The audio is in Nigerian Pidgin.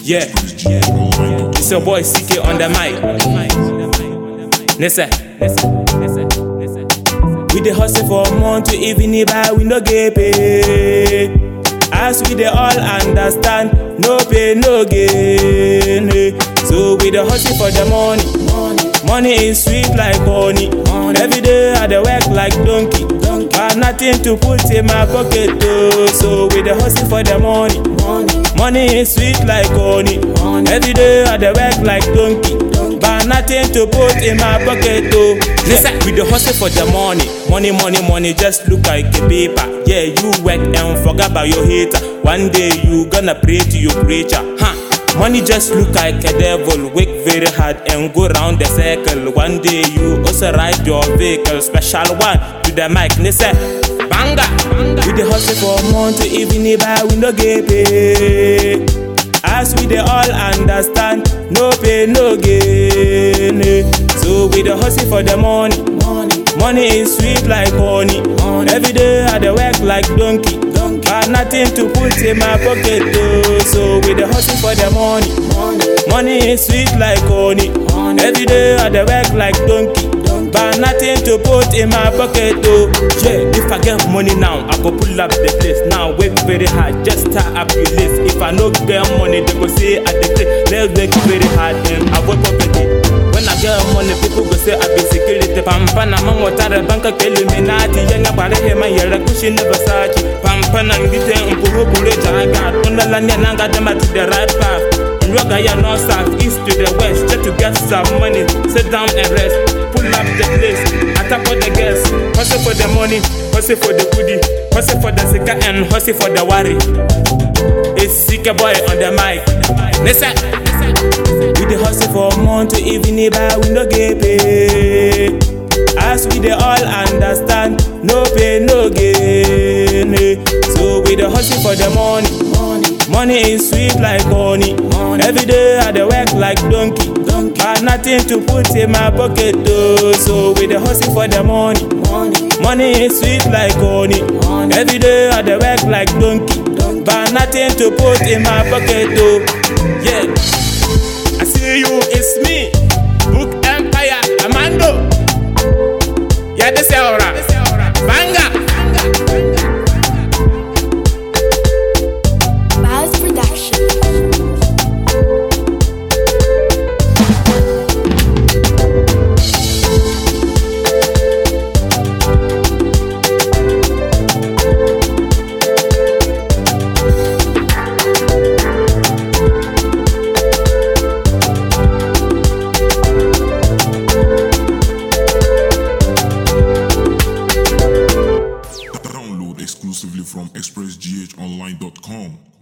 Yeah, it's your boy CK on the mic. Listen, we dey hustle for month to evening, but we no get paid. As we dey all understand, no pay, no gain. eh. So we dey hustle for the money. Money is sweet like honey. Every day I dey work like donkey. Got nothing to put in my pocket though. So we dey hustle for the money. Money is sweet like honey. Every day I dey work like donkey. But nothing to put in my pocket though. Listen, we dey hustle for the money. Money, money, money just look like a paper. Yeah, you work and forget about your hater. One day you gonna pray to your creator. Huh? Money just look like a devil, work very hard and go round the circle. One day you also ride your vehicle, special one to the mic, they say, banga. We dey hustle for month to evening, but we no get paid. As we dey all understand, no pay, no gain. eh. So we dey hustle for the money. Money is sweet like honey. Every day I dey work like donkey. Got nothing to put in my pocket though. So we dey hustle for the money. Money is sweet like honey. Every day I dey work like donkey. But nothing to put in my pocket though. Yeah, if I get money now, I go pull up the place. Now work very hard, just start up your list. If I no get money, they go say I dey play. Let's work very hard and avoid poverty. When I get money, people go say I be security. Pampa na man wata da banka ke Illuminati. Yanga bare he man yara kushi na Versace. Pampa na ngite mpuhu bure jaga. Tunda lanya nanga dema to the right path. Nroga ya north south, east to the west. Just to get some money, sit down and rest. Pull up the place, attack for the gas. Hustle for the money, hustle for the goodie. Hustle for the sika and hustle for the worry. It's Sika boy on the mic. Listen. We dey hustle for month to evening, but we no get paid. As we dey all understand, no pay, no gain. eh. So we dey hustle for the money. Money is sweet like honey. Every day I dey work like donkey. Got nothing to put in my pocket though. So we dey hustle for the money. Money is sweet like honey. Every day I dey work like donkey. But nothing to put in my pocket though. Yeah. I see you, it's me. Book Empire, Amando. Yeah, this is aura. Banga. Buzz Production. Download exclusively from expressghonline.com.